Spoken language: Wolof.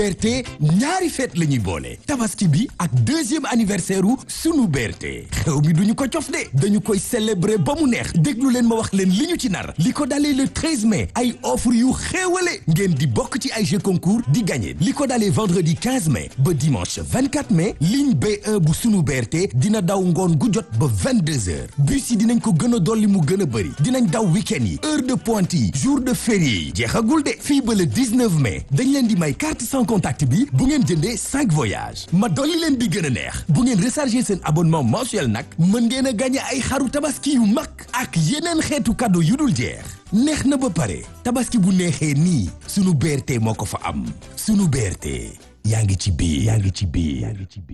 BRT ñaari fête la ñuy boole tabaski bi ak deuxième anniversaire u sunu BRT xew mi duñu ko cof de dañu koy célébrer ba mu neex déglu leen ma wax leen li ñu ci nar li ko dalee le 13 mai ay offre yu xéewale ngeen di bokk ci ay jeux concours di gagné li ko dalee vendredi 15 mai ba dimanche 24 mai ligne B1 bu sunu BRT dina daw ngoon gu jot ba 22 heures bus yi dinañ ko gën a dolli mu gën a bëri dinañ daw week-end yi heure de pointe yi jour de férié yi jeexagul de fii ba le 19 mai dañ leen di may carte sans contact bi bu ngeen jëndee 5 voyages ma dolli leen bi gën a neex bu ngeen recharger seen abonnement mensuel nag mën ngeen a gagné ay xaru tabaski yu mag ak yeneen xeetu cadeau yu dul jeex neex na ba pare tabaski bu neexee nii sunu BRT moo ko fa am sunu BRT yaa ngi ci biir yaa ngi ci biir